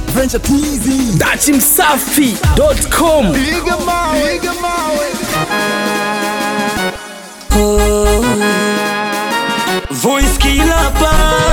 Venture TZ. dachimsafi.com Piga mawe, piga mawe. Voice killer pa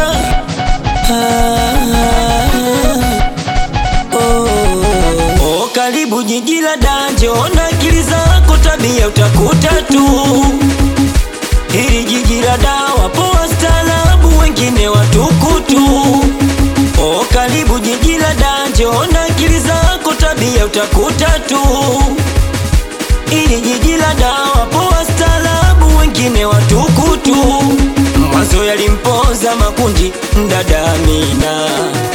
oh, oh, karibu jiji la danje, ona akili zako, tabia utakuta tu. Hili jiji la dawa, poa staarabu, wengine watukutu. Oh, karibu jiji la danje, ona akili zako, tabia utakuta tu. Hili jiji la dawa, poa staarabu, wengine watukutu. Mwanzo yalimpoza makundi mdada Amina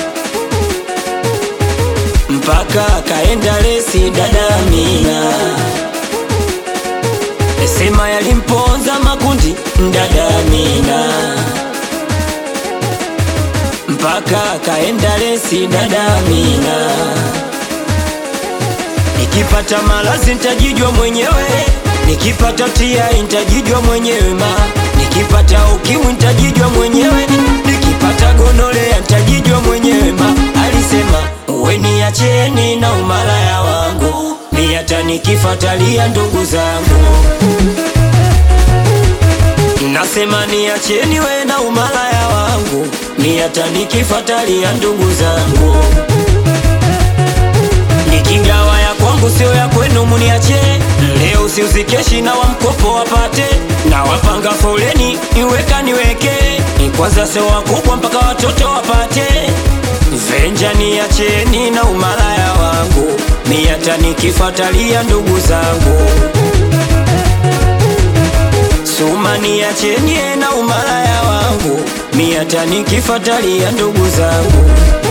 mpaka akaenda lesi dada Amina, sema yalimpoza makundi mdada Amina mpaka akaenda lesi dada Amina. Nikipata malazi nitajijua mwenyewe, nikipata tia nitajijua mwenyewe ma, nikipata ukimwi nitajijua mwenyewe, nikipata gonolea nitajijua mwenyewe ma. Alisema uwe niacheni na umalaya wangu, mi hata nikifatalia ndugu zangu Nasema niacheni we na umalaya wangu, mi hata nikifatalia ndugu zangu nikigawa ya kwangu sio ya kwenu, muniache leo, siuzikeshi na wamkopo wapate na wapanga foleni, iweka niweke ni kwanza, sio wakubwa mpaka watoto wapate venja. Niacheni na umalaya wangu, mi hata nikifatalia ndugu zangu Suma niacheni na umalaya wangu, mi hata nikifatalia ndugu zangu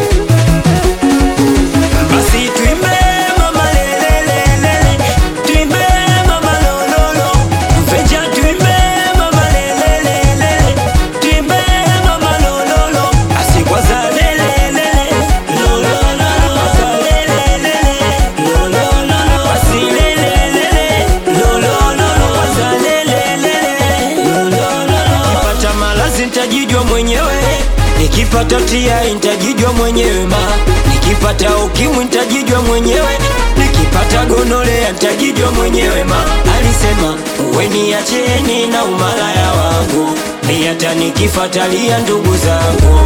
basi tuimbe mama lelelelele, tuimbe mama lololo, mfeja tuimbe mama lelelelele, tuimbe mama lololo, basi kwanza lelelele, lololo, kwanza lelelele, lololo, basi lelelele, lololo, kwanza lelelele, lololo. Nikipata malazi nitajijua mwenyewe, nikipata tia nitajijua mwenyewe ma, nikipata ukimwi nitajijua mwenyewe, nikipata gonolea nitajijua mwenyewe ma. Alisema uwe niacheni na umalaya wangu, mi hata nikifatalia ndugu zangu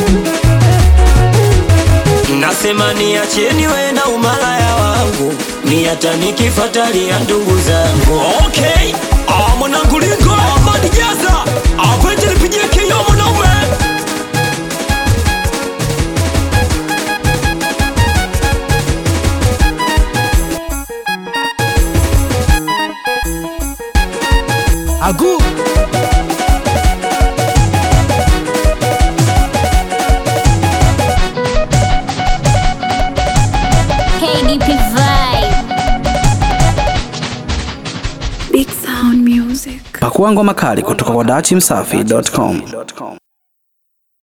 Nasema niacheni we na umalaya wangu, mi hata nikifatalia ndugu zangu. Okay, ah, mwanangu Lingo Ahmad Jaza, apete nipigie kio mwanaume. Agu. KDP Vibe. Big Sound Music. pakuangwa makali kutoka kwa dachimsafi.com